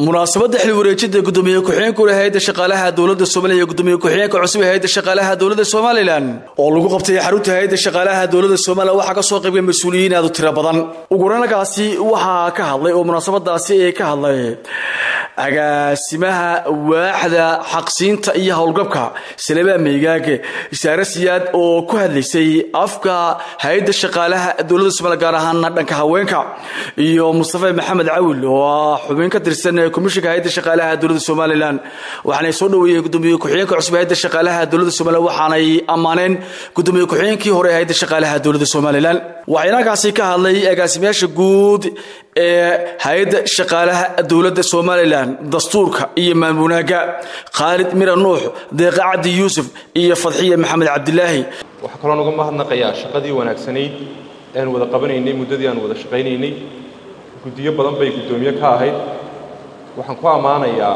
munaasabadda xil wareejida gudoomiye ku-xigeenka ule hay-adda shaqaalaha dowladda soomaaliya iyo gudoomiye ku-xigeenka cusub ee hay-adda shaqaalaha dowladda somalilan oo lagu qabtay xarunta hay-adda shaqaalaha dowladda somalilan waxaa ka soo qaybgay mas-uuliyiin aad u tiro badan uguranagaasi waxaa ka hadlay oo munaasabadaasi ee ka hadlay agaasimaha waaxda xaqsiinta iyo howlgabka salebaa meygaage isaare siyaad oo ku hadlaysay afka hay-adda shaqaalaha dowladda somaliya gaar ahaana dhanka haweenka iyo mustafa maxamed cawil oo ah xubin ka tirsan komishinka hay-adda shaqaalaha dowladda somalilan waxaanay soo dhaweeyeen gudoomiye ku-xigeenka cusub hay-adda shaqaalaha dowladda somalilan waxaanay ammaaneen gudoomiye ku-xigeenkii hore hay-adda shaqaalaha dowladda somalilan waxaa inankaasi ka hadlay agaasimayaasha guud ee hay-adda shaqaalaha dowladda somalilan dastuurka iyo maamulaaga khaalid mira nuux deeqa cabdi yuusuf iyo fadxiya maxamed cabdilaahi waxaa kaloo nuga mahadnaqayaa shaqadii wanaagsanayd ean wada qabanaynay muddadii aan wada shaqaynaynay guddiyo badan bay guddoomiye ka ahayd waxaan ku ammaanayaa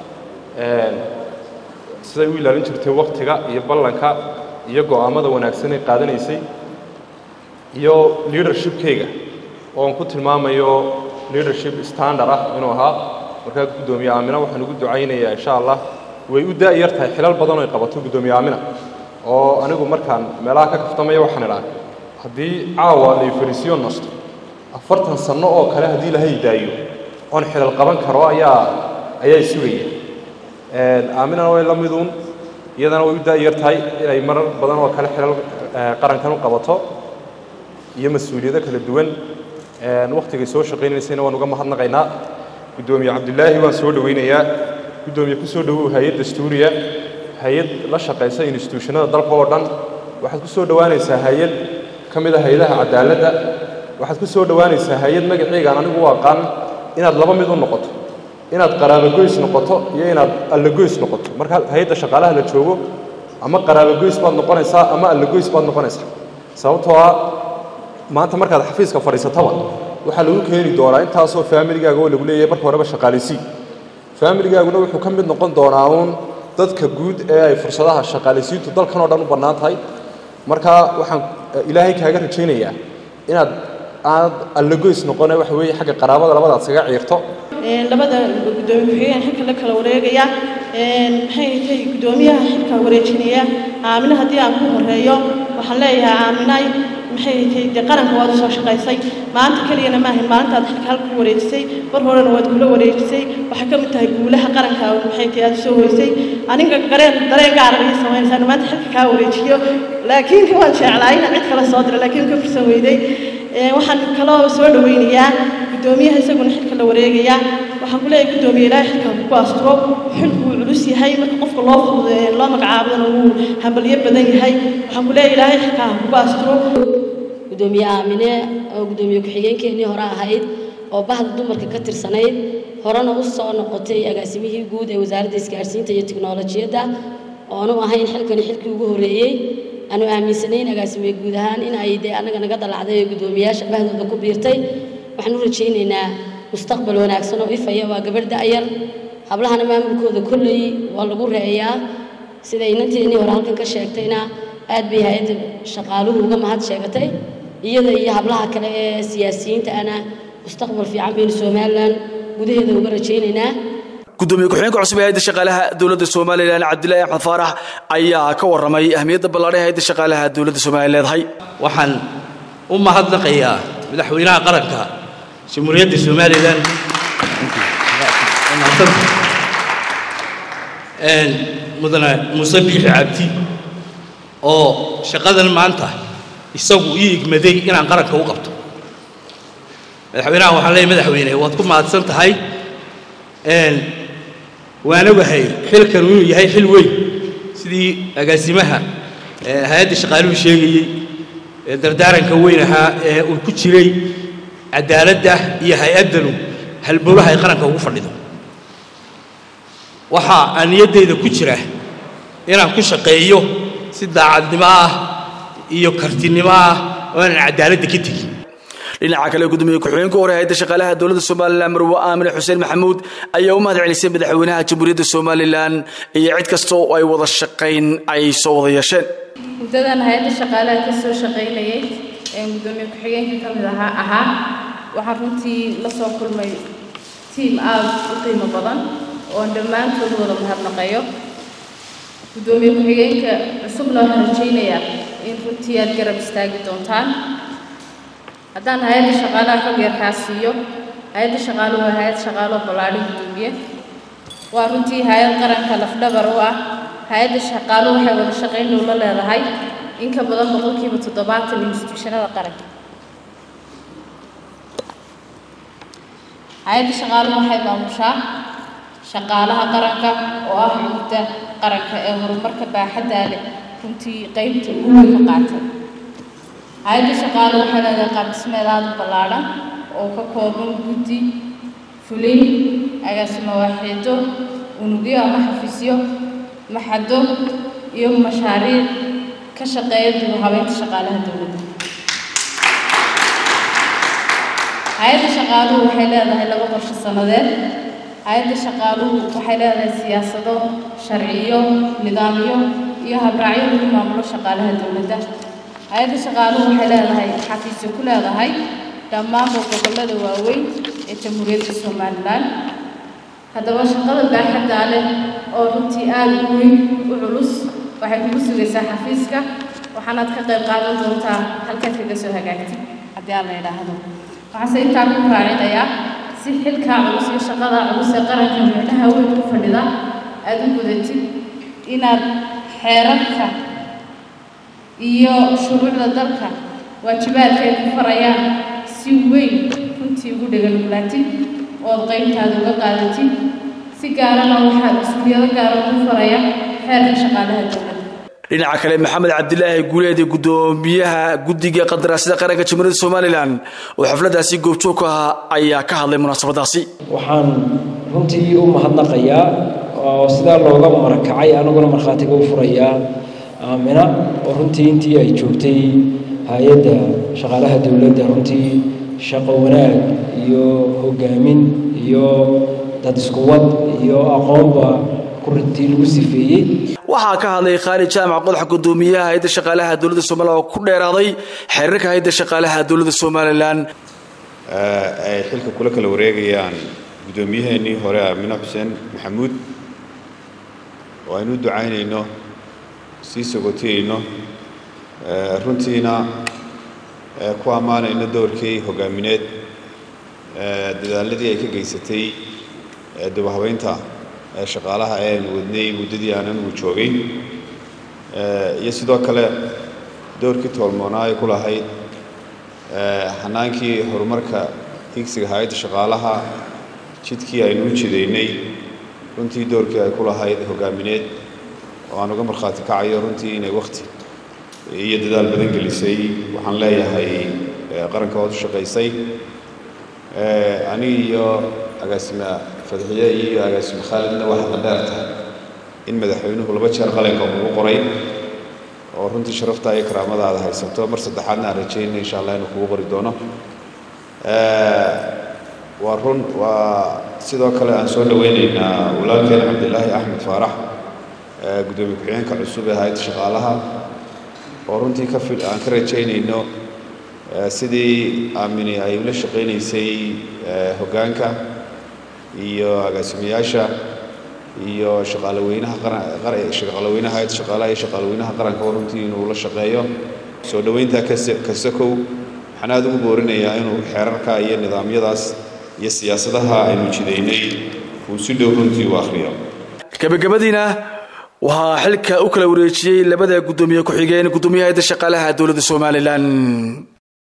siday u ilaalin jirtay wakhtiga iyo ballanka iyo go'aammada wanaagsan ay qaadanaysay iyo leadershipkayga ooan ku tilmaamayo leadership standard ah inuu ahaa markaa guddoomiye aamina waxaan ugu ducaynayaa insha allah way u daa'yar tahay xilal badan oy qabato guddoomiye aamina oo anigu markaan meelaha ka kaftamaya waxaan idhaa haddii caawa lay fariisiyo nasto afartan sanno oo kale haddii lahay daayo oon xilal qaban karo ayaa ayaa sugaya aaminana way la miduun iyadana way u daa'yar tahay inay marar badan oo kale xilal qarankan u qabato iyo mas-uuliyado kala duwan wakhtigay soo shaqaynaysayna waan uga mahadnaqaynaa guddoomiye cabdilaahi waan soo dhowaynayaa guddoomiye ku soo dhowow hay-ad dastuuriya hay-ad la shaqaysa instituushanada dalka oo dhan waxaad ku soo dhowaanaysaa hay-ad ka mid a hay-adaha cadaaladda waxaad ku soo dhowaanaysaa hay-ad magaceygaan anigu u aqaan inaad laba mid u noqoto inaad qaraabogoys noqoto iyo inaad allagoys noqoto marka hay-adda shaqaalaha la joogo ama qaraabogoys baad noqonaysaa ama allagoys baad noqonaysaa sababtoo ah maanta markaad xafiiska fadhiisataba waxaa lagu keeni doonaa intaasoo faamiligaaga oo lagu leeyahay marka horeba shaqaalisiin faamiligaaguna wuxuu ka mid noqon doonaa uun dadka guud ee ay fursadaha shaqaalisiintu dalkan oo dhan u bannaan tahay marka waxaan ilaahay kaaga rajaynayaa inaad aad allagoys noqone waxa weeye xagga qaraabada labadaad saga ciirto labada gudoomiye ku-xigeen xilka la kala wareegaya maxay tahay guddoomiyaha xilka wareejinaya aamina haddii aan ku horeeyo waxaan leeyahay aaminay maxay tahay dee qaranka waad usoo shaqaysay maanta keliyana maahan maalintaad xilka halka ku wareejisay mar horena waad kula wareejisay waxay ka mid tahay guulaha qaranka maxay tahay aad soo hoysay aniga gareen dareen gaara ii samaynaysaa maanta xilka kaa wareejiyo laakiin waan jeclaa inaan cid kale soo diro laakiin ka fursan weyday waxaan kaloo soo dhawaynayaa guddoomiyaha isaguna xilka la wareegaya waxaan ku leeyahay guddoomiye ilaahay xilka ku asturo xilku wuu culus yahay marka qofka loo fududeeyo loo magacaabana wuu hambalyo badan yahay waxaan ku leeyahay ilaahay xilka ku asturo gudoomiye aamine oo gudoomiye ku-xigeenkeennii hore ahayd oo bahda dumarka ka tirsanayd horena u soo noqotay agaasimihii guud ee wasaaradda isgaadhsiinta iyo tiknolojiyadda oonu ahayn xilkani xilkii ugu horreeyey aanu aaminsanayn agaasimiye guud ahaan in ay dee annaga naga dalacday oo guddoomiyaasha bahdooda ku biirtay waxaan u rajaynaynaa mustaqbal wanaagsan oo ifaya waa gabadh da'yar hablahana maamulkooda kolley waa lagu reeyaa sida inanteennii hore halkan ka sheegtayna aad bay hay-adda shaqaaluhu uga mahad sheegatay iyada iyo hablaha kale ee siyaasiyiinta ana mustaqbal fiican baynu somalilan gudaheeda uga rajaynaynaa gudoomiye ku-xigeenka cusub ee hayadda shaqaalaha dowladda somalilan cabdilaahi axmed faarax ayaa ka warramay ahmiyadda ballaadhan hayadda shaqaalaha dowladda somaliya leedahay waxaan u mahadnaqayaa madaxweynaha qaranka jamhuuriyadda somalilan mudane muuse biixi cabdi oo shaqadan maanta isagu ii igmaday inaan qaranka u qabto madaxweynaha waxaan leeyahy madaxweyne waad ku mahadsan tahay waana wahay xilkan inuu yahay xil weyn sidii agaasimaha hay-adda shaqaaluhu sheegayey dardaaranka weyn ahaa ee uu ku jiray cadaaladda iyo hay-addanu halbowlaha ay qaranka ugu fadhido waxaa aan niyaddayda ku jira inaan ku shaqeeyo si daacadnimo ah iyo kartinimo ah oo aanan cadaaladda ka tegin dhinaca kale gudoomiye ku-xigeenka hore hayadda shaqaalaha dowladda somalilan marwe aamine xuseen maxamuud ayaa u mahad celisay madaxweynaha jamhuuriyadda somalilan iyo cid kasta oo ay wada shaqayn ay soo wada yeesheen muddadan hay-adda shaqaalaha ka soo shaqaynayay ee gudoomiye ku-xigeenka ka mid ahaa ahaa waxaan runtii la soo kulmay tiim aada u qiimo badan oon dhammaantood wada mahadnaqayo guddoomiye ku-xigeenka cusubna waxaan rajaynayaa in runtii aad garab istaagi doontaan haddaan hay-adda shaqaalaha xog yarkaa siiyo hay-adda shaqaaluhu waa hay-ad shaqaalo ballaadhin guddoomiye waa runtii hay-ad qaranka lafdhabar u ah hay-adda shaqaaluhu waxay wada shaqayn dhow la leedahay in ka badan boqolkiiba toddobaatan instituushanada qaranka hay-adda shaqaaluhu waxay maamushaa shaqaalaha qaranka oo ah xugta qaranka ee horumarka baaxaddaa leh runtii qeybta ugu weyn ka qaatay hay-adda shaqaaluhu waxay leedahay qaabdhismeed aada u ballaadhan oo ka kooban guddi fulin agaasimo waaxiido unugyo ama xafiisyo maxado iyo mashaariic ka shaqeeya dib u habeynta shaqaalaha dowladda hay-adda shaqaaluhu waxay leedahay laba qorshe sannadeed hay-adda shaqaaluhu waxay leedahay siyaasado sharciyo nidaamyo iyo habraacyo lagu maamulo shaqaalaha dowladda hay-adda shaqaaluhu waxay leedahay xafiisyo ku leedahay dhammaanba gobollada waaweyn ee jamhuuriyadda somalilan haddaba shaqada baaxaddaa leh oo runtii aada u weyn u culus waxay kugu sugaysaa xafiiska waxaanaad ka qayb qaadan doontaa halkaad kaga soo hagaagtid haddii aan la idhaahdo waxaase intaa ku raacinayaa si xilkaa culus iyo shaqadaa culus ee qaranka micnaha weyn ku fadhida aada u gudatid inaad xeerarka iyo shuruucda dalka waajibaadka ay ku farayaan si weyn runtii ugu dheganuglaatid ood qaybtaada uga qaadatid si gaarana waxaa mas-uuliyado gaara ugu faraya xeerka shaqaalaha dowladda dhinaca kale maxamed cabdilaahi guuleed gudoomiyaha guddiga qandaraasyada qaranka jamhuuriyadda somalilan oo xafladaasi goobjoog ka ahaa ayaa ka hadlay munaasabadaasi waxaan runtii u mahadnaqayaa oo sidaa looga marakacay anaguna markhaatiga u furayaa aamina oo runtii intii ay joogtay hay-adda shaqaalaha dowladda runtii shaqo wanaag iyo hogaamin iyo dad iskuwad iyo aqoonba runtii lagu sifeeyey waxaa ka hadlay khaalid jaamac qodax gudoomiyaha hay-adda shaqaalaha dowladda somalilan oo ku dheeraaday xeerarka hay-adda shaqaalaha dowladda somalilan ay xilka kula kala wareegayaan guddoomiyaheenii hore aamine xuseen maxamuud oo aynu u ducaynayno sii sogotiyayno runtiina ku ammaanayno doorkii hogaamineed dadaaladii ay ka geysatay dubahabeynta shaqaalaha ee aynu wadnay muddadii aanan uu joogay iyo sidoo kale doorkii toolmoonaa ay ku lahayd xanaankii horumarka higsiga hay-adda shaqaalaha jidkii aynu u jidaynay runtii doorkii ay ku lahayd hogaamineed oo aan uga markhaati kacayo runtii inay wakhti iyo dadaal badan gelisay waxaan leeyahay qaranka waad u shaqaysay aniga iyo agaasima fadxiye iyo agaasime khaalidna waxaa la dheer tahay in madaxweynuhu laba jeer qalinka ugu qoray oo runtii sharaftaa iyo karaamadaada haysato mar saddexaadna aan rajaynay insha allah inuu kugu qori doono waa run waa sidoo kale aan soo dhoweynaynaa walaalkeena cabdilaahi axmed faarax guddoomiye ku-xigeenka cusub ee hay-adda shaqaalaha oo runtii ka fil aan ka rajaynayno sidii aamini ay ula shaqaynaysay hoggaanka iyo agaasimayaasha iyo shaqaalaweynaha shaqaalaweynaha hay-adda shaqaalaha iyo shaqaalaweynaha qaranka oo runtii inuu la shaqeeyo soo dhoweyntaa kasakow waxaan aada ugu boorinayaa inuu xeerarka iyo nidaamyadaas iyo siyaasadaha aynu jidaynay uu si dhow runtii u akhriyo gabagabadiina waxaa xilka u kala wareejiyey labada guddoomiye ku-xigeen guddoomiyaha hayadda shaqaalaha dowladda somalilan